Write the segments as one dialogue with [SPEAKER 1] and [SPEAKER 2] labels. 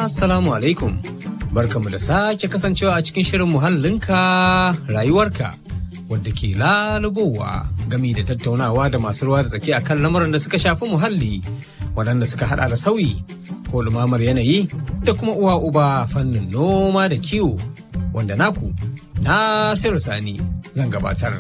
[SPEAKER 1] Assalamu alaikum. Barkamu da sake kasancewa a cikin shirin muhallinka rayuwarka wadda ke lalubowa gami da tattaunawa da masu ruwa da tsaki a kan lamarin da suka shafi muhalli waɗanda suka hada da sauyi ko lumamar yanayi da kuma uwa uba fannin noma da kiwo wanda naku Nasiru Sani zan gabatar.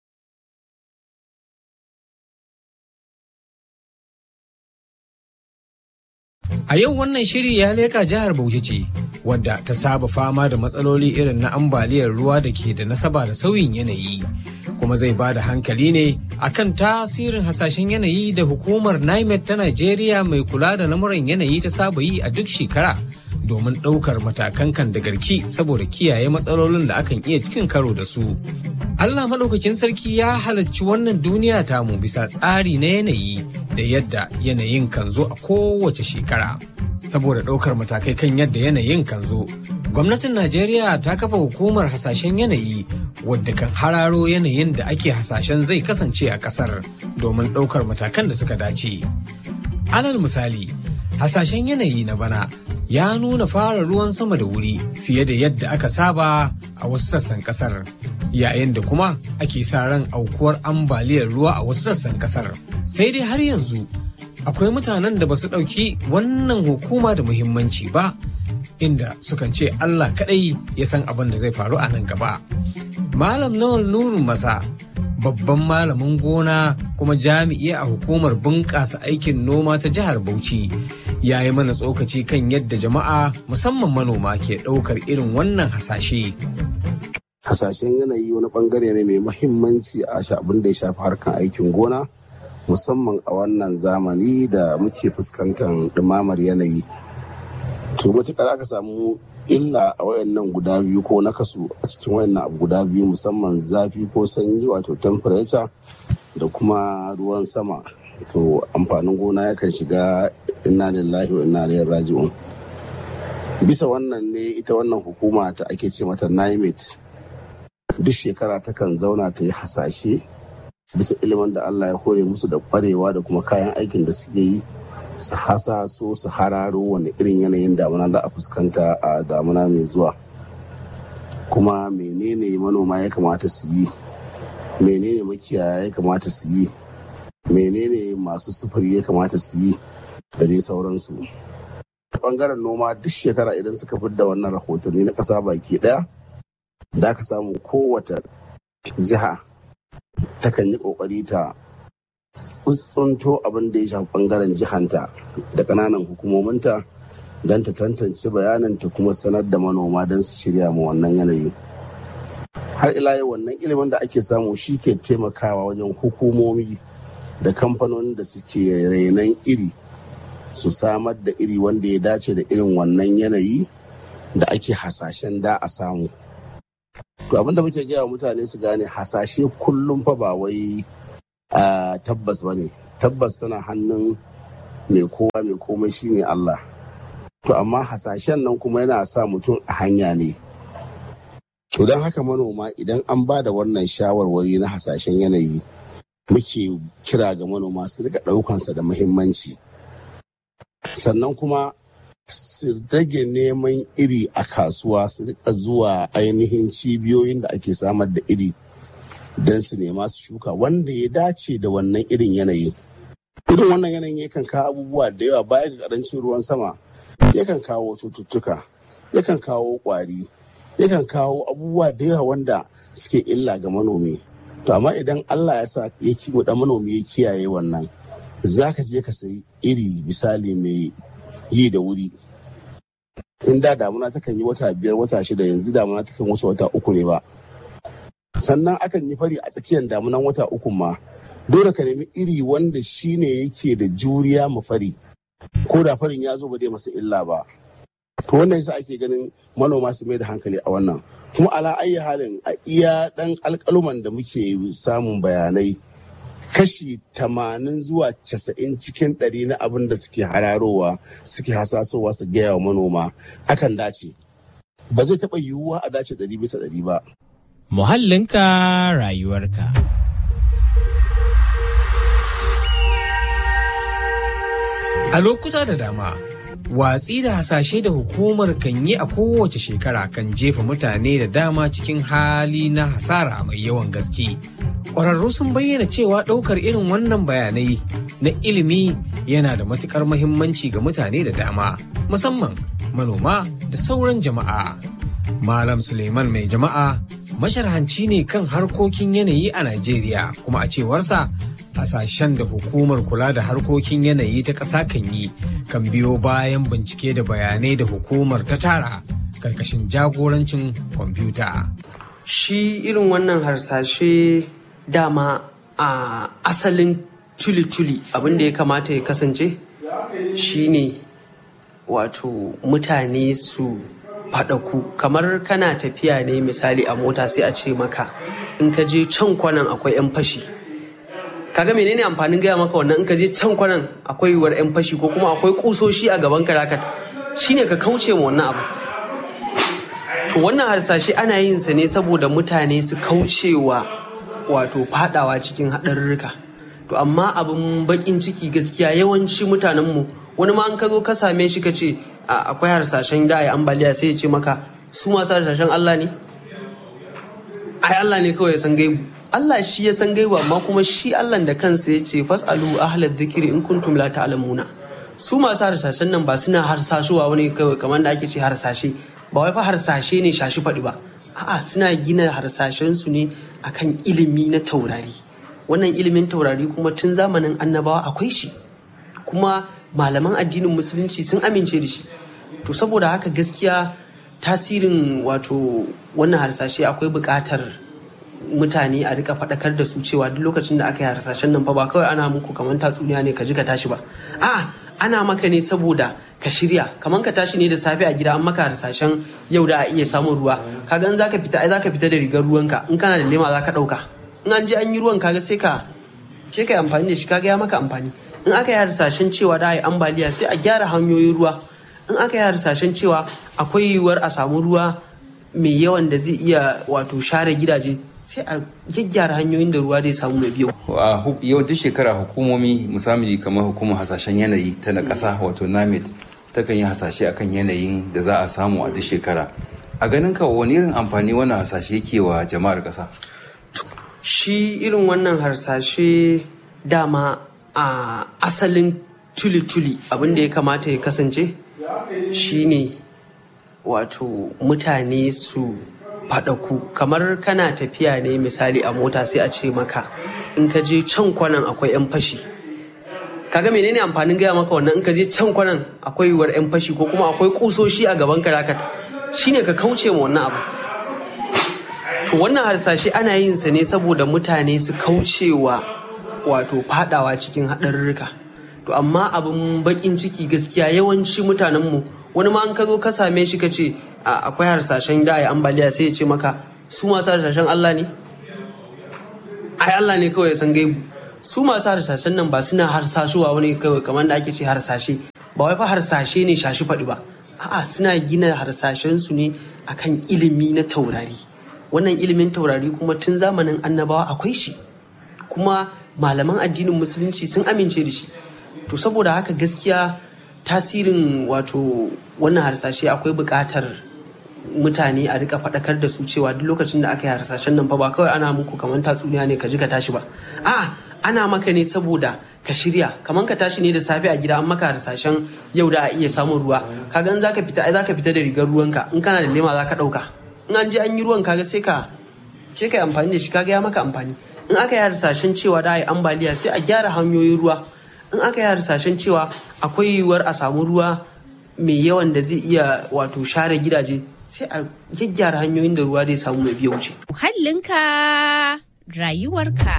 [SPEAKER 1] A yau wannan shiri ya leƙa jihar Bauchi ce, wadda ta saba fama da matsaloli irin na ambaliyar ruwa da ke da nasaba da sauyin yanayi. Kuma zai ba da hankali ne akan tasirin hasashen yanayi da hukumar NIMET ta Najeriya mai kula da lamuran yanayi ta saba yi a duk shekara domin ɗaukar matakan kan da garki saboda kiyaye matsalolin da akan iya cikin karo da su. Allah maɗaukakin sarki ya halarci wannan duniya tamu bisa tsari na yanayi da yadda yanayin kan zo a kowace shekara. Saboda ɗaukar matakai kan yadda yanayin kan zo, gwamnatin Najeriya ta kafa hukumar hasashen yanayi wadda kan hararo yanayin da ake hasashen zai kasance a ƙasar domin ɗaukar matakan da suka dace. Alal misali, hasashen yanayi na bana ya nuna fara ruwan sama da wuri fiye da yadda aka saba a wasu sassan kasar yayin da kuma ake sa ran aukuwar ambaliyar ruwa a wasu sassan kasar sai dai har yanzu akwai mutanen da ba su ɗauki wannan hukuma da muhimmanci ba inda sukan ce Allah kaɗai ya san abin da zai faru a nan gaba malam nawal nuru masa babban malamin gona kuma jami'i a hukumar bunƙasa aikin noma ta jihar Bauchi ya yi mana tsokaci kan yadda jama'a musamman manoma ke ɗaukar irin wannan hasashe.
[SPEAKER 2] Hasashen yanayi wani bangare ne mai mahimmanci a abin da ya shafi harkar aikin gona musamman a wannan zamani da muke fuskantar ɗumamar yanayi. To matuƙar aka samu illa a wayannan guda biyu ko nakasu a cikin wayannan abu guda biyu musamman zafi ko sanyi wato temperature da kuma ruwan sama to amfanin gona yakan shiga inna lillahi wa inna ilaihi raji'un bisa wannan ne ita wannan hukuma ta ake ce mata NIMET duk shekara takan zauna ta yi hasashe bisa ilimin da Allah ya hore musu da kwarewa da kuma kayan aikin da suke yi su hasaso su hararo wani irin yanayin damuna da a fuskanta a damuna mai zuwa kuma menene manoma ya kamata su yi menene makiyaya ya kamata su yi menene masu sufuri ya kamata su yi da dai sauransu bangaren noma duk shekara idan suka da wannan rahotanni na ƙasa baki ɗaya da aka samu kowace jiha takan yi ƙoƙari ta tsuntsunto abin da ya shafi bangaren jihanta da ƙananan hukumominta don ta tantance bayanin ta kuma sanar da manoma don su shirya ma wannan yanayi har ila yau wannan ilimin da ake samu shi ke taimakawa wajen hukumomi da kamfanonin da suke renon iri su samar da iri wanda ya dace da irin wannan yanayi da ake hasashen da a samu to abinda muke gaya mutane su gane hasashe kullum fa ba wai Uh, tabbas ba ne tabbas tana hannun mai kowa mai komai shine Allah to amma hasashen nan kuma yana sa mutum a hanya ne to don haka manoma idan an ba da wannan shawarwari na hasashen yanayi muke kira ga manoma su rika ɗaukansa da muhimmanci sannan kuma su rage neman iri a kasuwa su rika zuwa ainihin cibiyoyin da ake samar da iri don su nema su shuka wanda ya dace da wannan irin yanayi. Irin wannan yanayin yakan kawo abubuwa da yawa baya ga karancin ruwan sama yakan kawo cututtuka, yakan kawo kwari, yakan kawo abubuwa da yawa wanda suke illa ga manomi. To amma idan Allah ya sa ya kiwo da manomi ya kiyaye wannan, za ka je ka sayi iri misali mai yi da wuri. In da damuna takan yi wata biyar wata shida yanzu damuna takan wuce wata uku ne ba. sannan akan yi fari a tsakiyar damunan wata uku ma dole ka nemi iri wanda shine yake da juriya ma fari ko da farin ya zo ba zai masa illa ba to wannan yasa ake ganin manoma su mai da hankali a wannan kuma ala ayi halin a iya dan alkaluman da muke samun bayanai kashi tamanin zuwa casa'in cikin ɗari na abin da suke hararowa suke hasasowa su gaya wa manoma akan dace ba zai taɓa yiwuwa a dace ɗari bisa ɗari ba
[SPEAKER 3] muhallinka rayuwarka.
[SPEAKER 1] A lokuta da dama, watsi da hasashe da hukumar kan yi a kowace shekara kan jefa mutane da dama cikin hali na hasara mai yawan gaske. Ƙwararru sun bayyana cewa ɗaukar irin wannan bayanai na ilimi yana da matuƙar mahimmanci ga mutane da dama, musamman manoma da sauran jama'a. Malam Suleiman mai jama'a masharhanci ne kan harkokin yanayi a Najeriya kuma a cewarsa hasashen da hukumar kula da harkokin yanayi ta ƙasa kan yi kan biyo bayan bincike da bayanai da hukumar ta tara karkashin jagorancin kwamfuta.
[SPEAKER 4] Shi irin wannan harsashe dama a asalin tuli-tuli abin da ya kamata ya kasance shine wato mutane su faɗaku kamar kana tafiya ne misali a mota sai a ce maka in ka je can kwanan akwai 'yan fashi kaga menene amfanin gaya maka wannan in ka je can kwanan akwai yiwuwar 'yan fashi ko kuma akwai kusoshi a gaban ka zaka shine ka kauce ma wannan abu to wannan harsashe ana yin sa ne saboda mutane su kaucewa wato fadawa cikin haɗarurruka to amma abin bakin ciki gaskiya yawanci mutanenmu wani ma an ka zo ka same shi ka ce akwai harsashen da ya ambaliya sai ya ce maka su masu harsashen Allah ne ai Allah ne kawai ya san gaibu Allah shi ya san gaibu amma kuma shi Allah da kansa ya ce fasalu ahlad dhikri in kuntum la ta'lamuna su masu harsashen nan ba suna harsashuwa wani kawai kamar da ake ce harsashe ba wai fa harsashe ne shashi faɗi ba a'a suna gina harsashen su ne akan ilimi na taurari wannan ilimin taurari kuma tun zamanin annabawa akwai shi kuma malaman addinin musulunci sun amince da shi to saboda haka gaskiya tasirin wato wannan harsashe akwai buƙatar mutane a rika faɗakar da su cewa duk lokacin da aka yi harsashen nan fa ba kawai ana muku kamar tatsuniya ne ka ji ka tashi ba a ana maka ne saboda ka shirya kamar ka tashi ne da safe a gida an maka harsashen yau da a iya samun ruwa kaga in zaka fita ai zaka fita da rigar ruwanka in kana da lema zaka ɗauka in an je an yi ruwan kaga sai ka sai ka yi amfani da shi kaga ya maka amfani in aka yi harsashen cewa da a yi ambaliya sai a gyara hanyoyin ruwa in aka yi harsashen cewa akwai yiwuwar a samu ruwa mai yawan da zai iya wato share gidaje sai a gyaggyara hanyoyin da ruwa zai samu mai biyu.
[SPEAKER 5] a yau duk shekara hukumomi musamman kamar hukumar hasashen yanayi ta na ƙasa wato namet takan yi hasashe akan yanayin da za a samu a duk shekara a ganin ka wani irin amfani wannan hasashe yake wa jama'ar ƙasa
[SPEAKER 4] shi irin wannan harsashe dama a asalin tuli-tuli abin da ya kamata ya kasance shine wato mutane su faɗaku kamar kana tafiya ne misali a mota sai a ce maka in ka je can kwanan akwai 'yan fashi kaga menene amfanin gaya maka wannan in ka je can kwanan akwai yiwuwar 'yan fashi ko kuma akwai kusoshi a gaban ka zaka shine ka kauce ma wannan abu to wannan harsashe ana yin sa ne saboda mutane su kaucewa wato fadawa cikin haɗarurruka to amma abin bakin ciki gaskiya yawanci mutanenmu wani ma an ka zo ka same shi ka ce akwai harsashen da ya ambaliya sai ya ce maka su masu harsashen Allah ne ai Allah ne kawai ya san gaibu su masu harsashen nan ba suna harsashuwa wani kawai kamar da ake ce harsashe ba wai fa harsashe ne shashi faɗi ba a'a suna gina harsashen su ne akan ilimi na taurari wannan ilimin taurari kuma tun zamanin annabawa akwai shi kuma malaman addinin musulunci sun amince da shi to saboda haka gaskiya tasirin wato wannan harsashe akwai buƙatar mutane a rika faɗakar da su cewa duk lokacin da aka yi harsashen nan fa ba kawai ana muku kamar tatsuniya ne ka ji ka tashi ba a ana maka ne saboda ka shirya kamar ka tashi ne da safe a gida an maka harsashen yau da a iya samun ruwa kaga in zaka fita ai zaka fita da rigar ruwanka in kana da lema zaka ɗauka in an je an yi ruwan kaga sai ka sai ka yi amfani da shi kaga ya maka amfani in aka yi harsashen cewa da a yi ambaliya sai a gyara hanyoyin ruwa in aka yi harsashen cewa akwai yiwuwar a samu ruwa mai yawan da zai iya wato share gidaje sai a gyaggyara hanyoyin da ruwa zai samu mai biya wuce.
[SPEAKER 6] Muhallinka rayuwarka.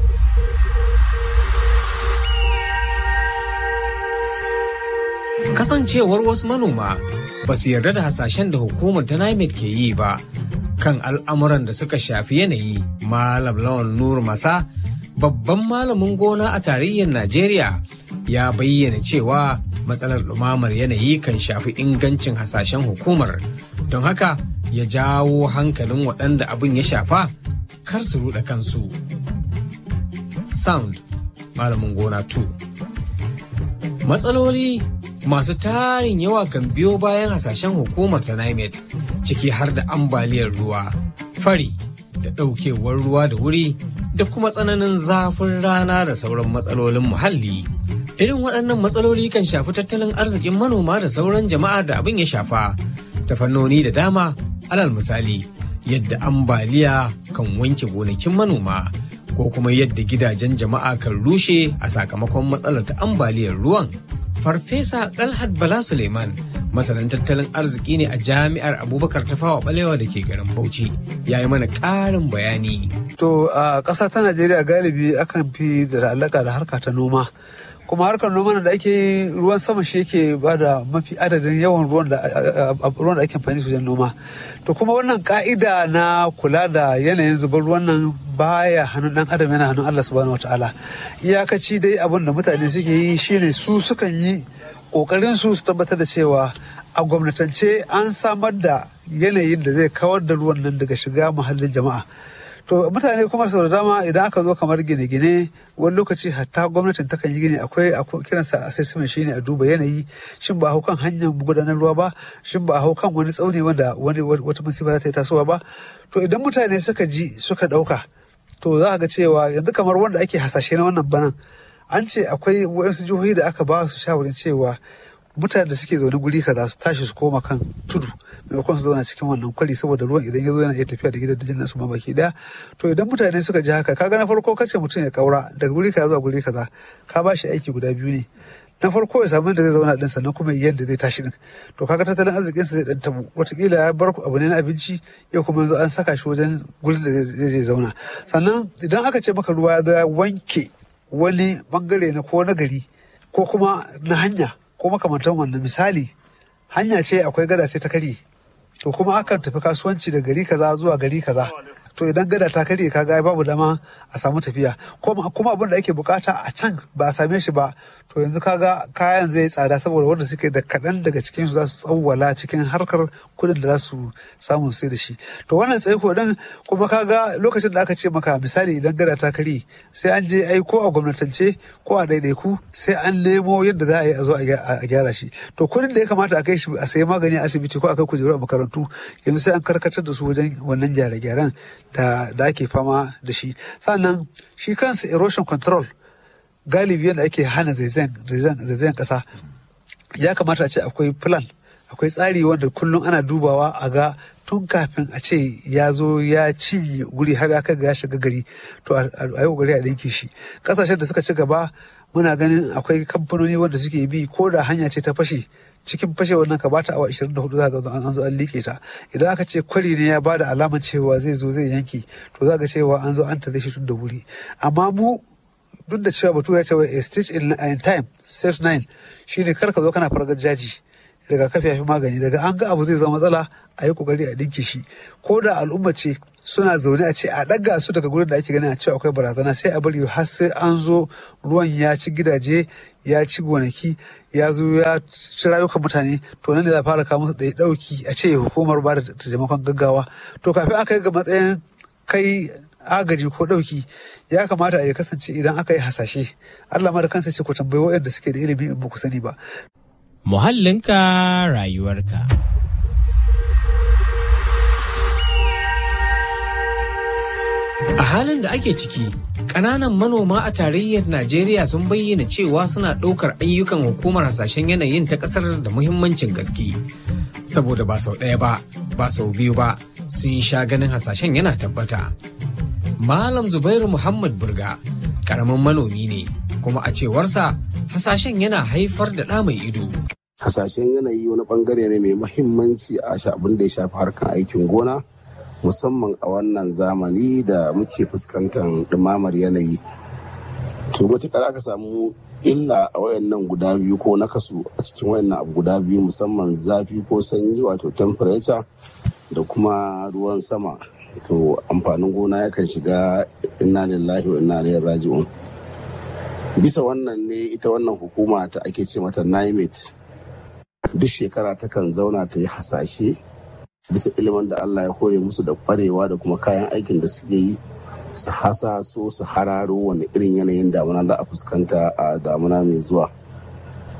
[SPEAKER 1] Kasancewar wasu manoma ba su yarda da hasashen da hukumar ta NIMET ke yi ba kan al'amuran da suka shafi yanayi Malam Lawan Nur Masa babban malamin gona a tarayyar Najeriya ya bayyana cewa matsalar ɗumamar yanayi kan shafi ingancin hasashen hukumar don haka ya jawo hankalin waɗanda abin ya shafa kar su ruɗe kansu. Sound malamin gona 2 Matsaloli masu tarin yawa kan biyo bayan hasashen hukumar ta NIMET ciki har da ambaliyar ruwa, fari da ɗaukewar ruwa da wuri da kuma tsananin zafin rana da sauran matsalolin muhalli. Irin waɗannan matsaloli kan shafi tattalin arzikin manoma da sauran jama'a da abin ya shafa ta fannoni da dama alal misali yadda ambaliya kan wanke gonakin manoma ko kuma yadda gidajen jama'a kan rushe a sakamakon matsalar ta ambaliyar ruwan. Farfesa Dalhat Bala Suleiman masanin tattalin arziki ne a jami'ar Abubakar Tafawa Balewa da ke garin Bauchi ya yi mana ƙarin bayani.
[SPEAKER 7] To a ƙasa ta Najeriya galibi akan fi da alaƙa da harka ta noma. kuma harkar noma da ake yi ruwan sama shi yake ba da mafi adadin yawan ruwan da ruwan da ake amfani su wajen noma to kuma wannan ka'ida na kula da yanayin zubar ruwan nan baya hannun dan adam yana hannun Allah subhanahu wataala iyakaci dai abin da mutane suke yi shine su sukan yi kokarin su su tabbatar da cewa a gwamnatance an samar da yanayin da zai kawar da ruwan nan daga shiga muhallin jama'a to mutane kuma sau da dama idan aka zo kamar gine-gine wani lokaci hatta gwamnatin takan yi gini akwai kiransa assessment shine a duba yanayi shin ba a hau kan hanyar gudanar ruwa ba shin ba a hau kan wani tsauni wanda wani wata musiba za ta yi tasowa ba to idan mutane suka ji suka dauka to za a ga cewa yanzu kamar wanda ake hasashe na wannan banan an ce akwai wayansu jihohi da aka ba su shawarin cewa mutane da suke zaune guri kaza su tashi su koma kan tudu maimakon su zauna cikin wannan kwari saboda ruwan idan ya zo yana iya tafiya da gidajen nasu ma baki daya to idan mutane suka ji haka kaga na farko kace mutum ya kaura daga guri kaza zuwa guri kaza ka ba shi aiki guda biyu ne na farko ya samu da zai zauna din sannan kuma yadda zai tashi din to kaga tattalin arzikin sa zai dan tabu watakila ya bar abu ne na abinci yau kuma yanzu an saka shi wajen gurin da zai je zauna sannan idan aka ce maka ruwa ya zo ya wanke wani bangare na ko na gari ko kuma na hanya ko makamantan wannan misali hanya ce akwai gada sai ta karye to kuma akan tafi kasuwanci da gari kaza zuwa gari kaza to idan gada ta karye kaga babu dama a samu tafiya kuma abin da ake bukata a can ba a same shi ba to yanzu kaga kayan zai tsada saboda wanda suke da kaɗan daga cikin su za su tsawwala cikin harkar kuɗin da za su samu sai da shi to wannan tsaiko din kuma kaga lokacin da aka ce maka misali idan gada ta karye sai an je ai ko a gwamnatance ko a ɗaiɗaiku sai an nemo yadda za a yi a zo a gyara shi to kuɗin da ya kamata a kai shi a sayi magani a asibiti ko a kai kujeru a makarantu yanzu sai an karkatar da su wajen wannan gyare-gyaren da da ake fama da shi sannan shi kansa erosion control galibi yadda ake hana zaizayen kasa ya kamata a ce akwai plan akwai tsari wanda kullum ana dubawa a ga tun kafin a ce ya zo ya ci guri har aka ga ya shiga gari to a yi kokari a ɗinke shi ƙasashen da suka ci gaba muna ganin akwai kamfanoni wanda suke bi ko da hanya ce ta fashe cikin fashewar nan ka bata awa 24 za ga an zo an liƙe ta idan aka ce kwari ne ya bada alamar cewa zai zo zai yanke to za ga cewa an zo an tare shi tun da wuri amma mu duk da cewa bature cewa a stitch in time saves nine shine kar ka zo kana fargar jaji daga kafi fi magani daga an ga abu zai zama matsala a yi kokari a dinke shi ko da al'umma ce suna zaune a ce a ɗaga su daga gurin da ake ganin a cewa akwai barazana sai a bari har sai an zo ruwan ya ci gidaje ya ci gonaki ya zo ya ci rayukan mutane to nan ne za fara kawo musu ɗaya ɗauki a ce hukumar ba da taimakon gaggawa to kafin aka yi ga matsayin kai agaji ko ɗauki ya kamata a ya kasance idan aka yi hasashe Allah ma da kansa ce ku tambayi waɗanda suke da ilimi in ba ku sani ba.
[SPEAKER 3] Muhallinka rayuwarka.
[SPEAKER 1] A halin da ake ciki, ƙananan manoma a tarayyar Najeriya sun bayyana cewa suna ɗaukar ayyukan hukumar hasashen yanayin ta ƙasar da muhimmancin gaske. Saboda ba sau ɗaya ba, ba sau biyu ba, sun sha ganin hasashen yana tabbata. Malam Zubairu Muhammad Burga, ƙaramin manomi ne, kuma a cewarsa hasashen yana haifar da ɗa mai ido.
[SPEAKER 2] Hasashen yanayi wani bangare ne mai mahimmanci a abin da ya shafi harkar aikin gona. musamman a wannan zamani da muke fuskantar ɗumamar yanayi to matuƙar aka samu illa a wayannan guda biyu ko nakasu a cikin wayannan abu guda biyu musamman zafi ko sanyi wato temperature da kuma ruwan sama to amfanin gona yakan shiga inna lillahi wa inna ilaihi raji'un bisa wannan ne ita wannan hukuma ta ake ce mata NIMET duk shekara takan zauna ta yi hasashe bisa ilimin da Allah ya hore musu da kwarewa da kuma kayan aikin da suke yi su hasa so su hararo wani irin yanayin damuna za a fuskanta a damuna mai zuwa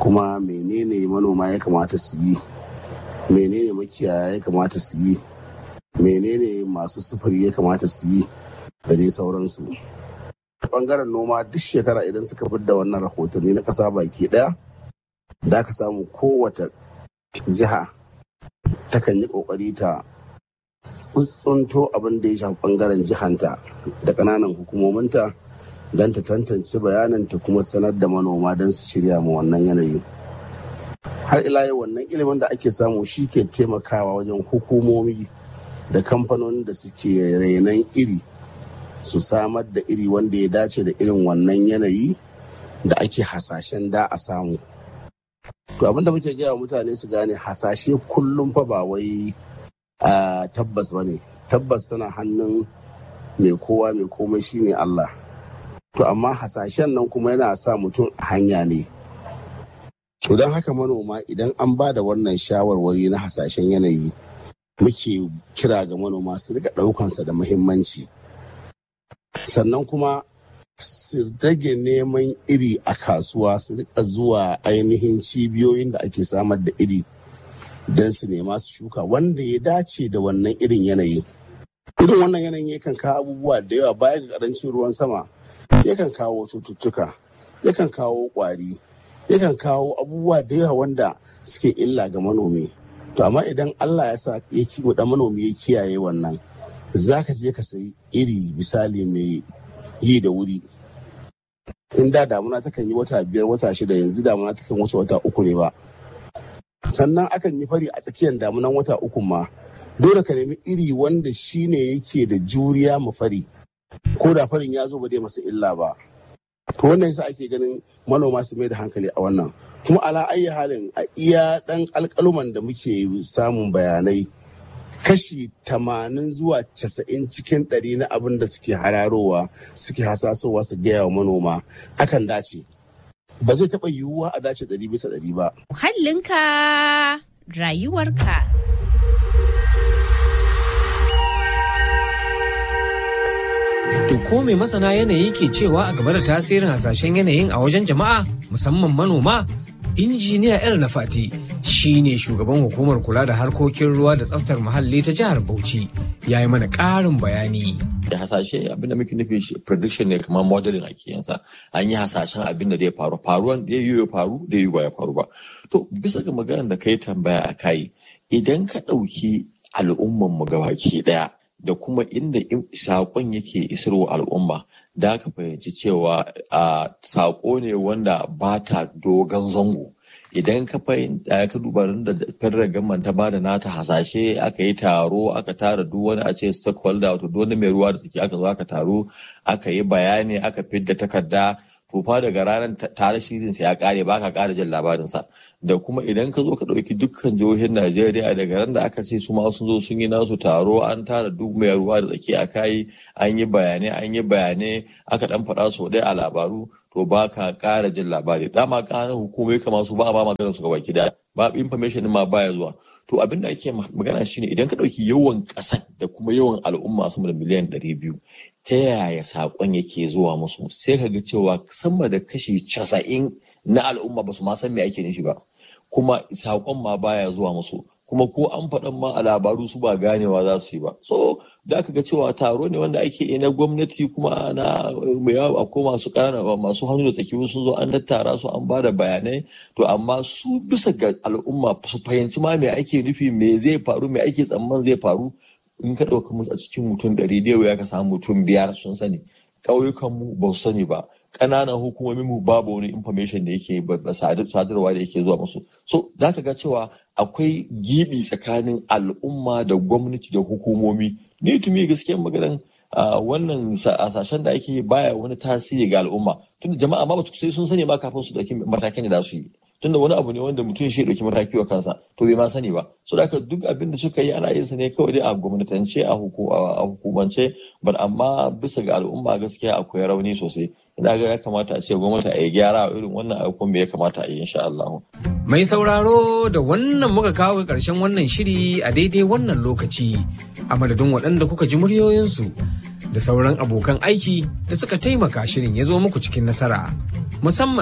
[SPEAKER 2] kuma menene manoma ya kamata su yi menene makiyaya ya kamata su yi menene masu sufuri ya kamata su yi da dai sauransu bangaren noma duk shekara idan suka da wannan rahotanni na ƙasa baki ɗaya da aka samu kowace jiha takan yi ƙoƙari ta tsuntsunto abin da ya shafi bangaren jihanta da ƙananan hukumominta don ta tantance bayanin ta kuma sanar da manoma don su shirya ma wannan yanayi har ila yau wannan ilimin da ake samu shi ke taimakawa wajen hukumomi da kamfanonin da suke renon iri su samar da iri wanda ya dace da irin wannan yanayi da ake hasashen da a samu to abinda muke gaya mutane su gane hasashe kullum fa ba wai tabbas ba ne tabbas tana hannun mai kowa mai komai shine Allah to amma hasashen nan kuma yana sa mutum a hanya ne to don haka manoma idan an ba da wannan shawarwari na hasashen yanayi muke kira ga manoma su rika ɗaukansa da muhimmanci sannan kuma su rage neman iri a kasuwa su rika zuwa ainihin cibiyoyin da ake samar da iri don su nema su shuka wanda ya dace da wannan irin yanayi irin wannan yanayin yakan kawo abubuwa da yawa baya ga karancin ruwan sama yakan kawo cututtuka yakan kawo kwari yakan kawo abubuwa da yawa wanda suke illa ga manomi to amma idan allah ya sa ya da manomi ya kiyaye wannan za ka je ka sayi iri misali mai yi da wuri in da damuna takan yi wata biyar wata shida yanzu damuna takan wuce wata uku ne ba sannan akan yi fari a tsakiyar damunan wata uku ma dole ka nemi iri wanda shine yake da juriya ma fari ko da farin ya zo ba zai masa illa ba to wannan yasa ake ganin manoma su mai da hankali a wannan kuma ala ayi halin a iya dan alkaluman da muke samun bayanai kashi tamanin zuwa casa'in cikin ɗari na abin da suke hararowa suke hasasowa su gaya wa manoma akan dace ba zai taɓa yiwuwa a dace ɗari bisa ɗari ba.
[SPEAKER 6] Muhallinka rayuwarka.
[SPEAKER 1] To ko mai masana yanayi ke cewa a game da tasirin hasashen yanayin a wajen jama'a musamman manoma? Injiniya El Nafati shi ne shugaban hukumar kula da harkokin ruwa da tsaftar muhalli ta jihar Bauchi ya yi mana ƙarin bayani.
[SPEAKER 8] da hasashe abin da muke nufi shi prediction ne kamar modeling ake yansa an yi hasashen abin da zai faru faruwan da yi ya faru da yi ba ya faru ba to bisa ga maganar da kai tambaya a kai idan ka ɗauki al'umman mu gabaki ɗaya da kuma inda saƙon yake isarwa al'umma da ka fahimci cewa a saƙo ne wanda ba ta dogon zango idan ka fahimta ka duba da federal government ta bada nata hasashe aka yi taro aka tara duk wani a ce stakeholder wato duk wani mai ruwa da suke aka zo aka taro aka yi bayani aka fidda takarda to fa daga ranar tare shirin sa ya kare ba ka kara jin labarin sa da kuma idan ka zo ka dauki dukkan jihohin Najeriya daga ran da aka ce su ma sun zo sun yi nasu taro an tara duk mai ruwa da tsaki a kai an yi bayanai an yi bayanai aka dan faɗa sau ɗaya a labaru to ba ka ƙara jin labari dama ƙananan hukumai kama su ba a ba maganar su gaba gida ba information ma baya zuwa to abin da ake magana shine idan ka ɗauki yawan ƙasar da kuma yawan al'umma sama da miliyan ɗari biyu ta yaya saƙon yake zuwa musu sai ka ga cewa sama da kashi casa'in na al'umma ba su ma san me ake nufi ba kuma saƙon ma baya zuwa musu kuma ko an faɗan ma a labaru su ba ganewa za su yi ba so da aka ga cewa taro ne wanda ake yi na gwamnati kuma na mai yawa akwai masu ƙanana masu hannu da tsaki sun zo an tattara su an ba da bayanai to amma su bisa ga al'umma su fahimci ma me ake nufi me zai faru me ake tsamman zai faru in ka ɗauka a cikin mutum ɗari da ya ka samu mutum biyar sun sani ƙauyukanmu ba su sani ba ƙananan hukumomin mu babu wani information da yake ba sadarwa da yake zuwa musu so za ka ga cewa akwai gibi tsakanin al'umma da gwamnati da hukumomi ni tumi gaskiyar maganan wannan hasashen da ake baya wani tasiri ga al'umma tunda jama'a ma ba sai sun sani ba kafin su dauki matakin da za su yi tunda wani abu ne wanda mutum shi dauki mataki wa kansa to bai ma sani ba so da duk abin da suka yi ana yin sa ne kawai dai a gwamnatance a hukumance but amma bisa ga al'umma gaskiya akwai rauni sosai ina ga ya kamata a ce gwamnati a yi gyara a irin wannan abubuwan ya kamata a yi insha Allah.
[SPEAKER 1] Mai sauraro da wannan muka kawo ƙarshen wannan shiri a daidai wannan lokaci a madadin waɗanda kuka ji muryoyinsu da sauran abokan aiki da suka taimaka shirin ya zo muku cikin nasara musamman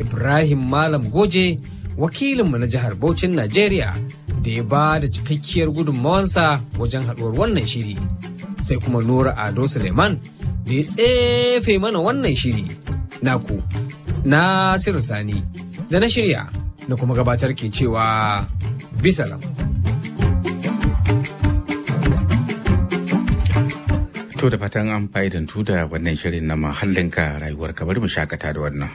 [SPEAKER 1] Ibrahim Malam Goje wakilinmu na jihar Bauchin Najeriya da ya ba da cikakkiyar gudunmawansa wajen haɗuwar wannan shiri. Sai kuma Nura Ado Suleiman da ya tsefe mana wannan shiri. Naku, Nasiru Sani, da na shirya na kuma gabatar ke cewa bisalam.
[SPEAKER 9] To da fatan an fa'idantu da wannan shirin na mahallinka rayuwar ka bari mu shakata da wannan.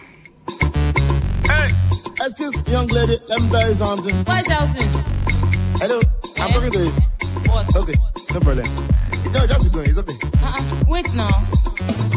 [SPEAKER 10] Excuse me, young lady, let me tell you something.
[SPEAKER 11] Why shouting?
[SPEAKER 10] Hello, I'm talking to you.
[SPEAKER 11] What?
[SPEAKER 10] Okay, no problem. You know, just be going, it's okay.
[SPEAKER 11] Uh-uh. Wait now.